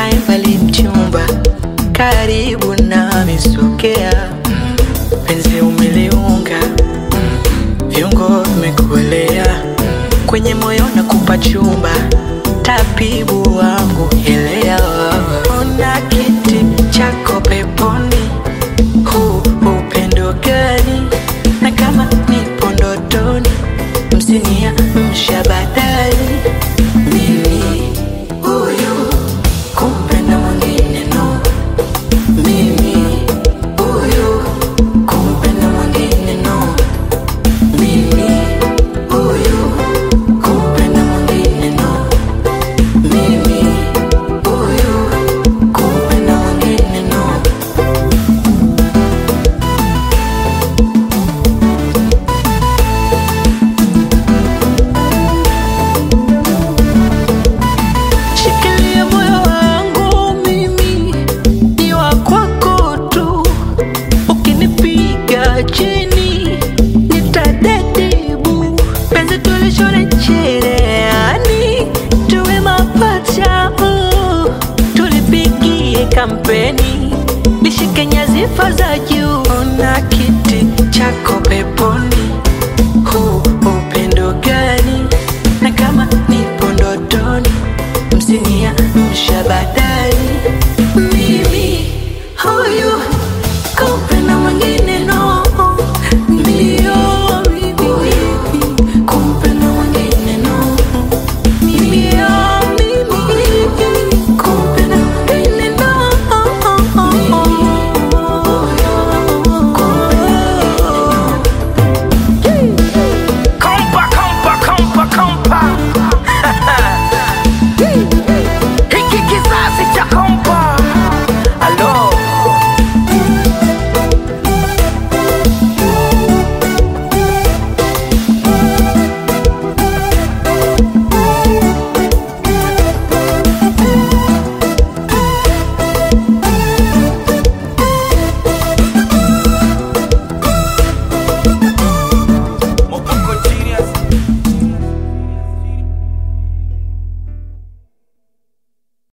usikae mbali mchumba, karibu nami sogea, penzi umeliunga, viungo vimekuelea kwenye moyo na kupa chumba, tabibu wangu elewa, ona kiti chako peponi, huu upendo gani? Na kama nipo ndotoni, msinia mshabadali mimi huyu kumpenda mwingine no, mimi huyu kumpenda mwingine no, mimi huyu kumpenda mwingine no, mimi huyu kumpenda mwingine no. Shikilia moyo wangu mimi ni wa kwako tu, ukinipiga chini nitadedibu. Penzi tulishone cherehani, tuwe mapacha uh. tulipigie kampeni, nishike nyadhifa za juu. Ona kiti chako peponi, huu upendo gani? Na kama nipo ndotoni msinia mshabada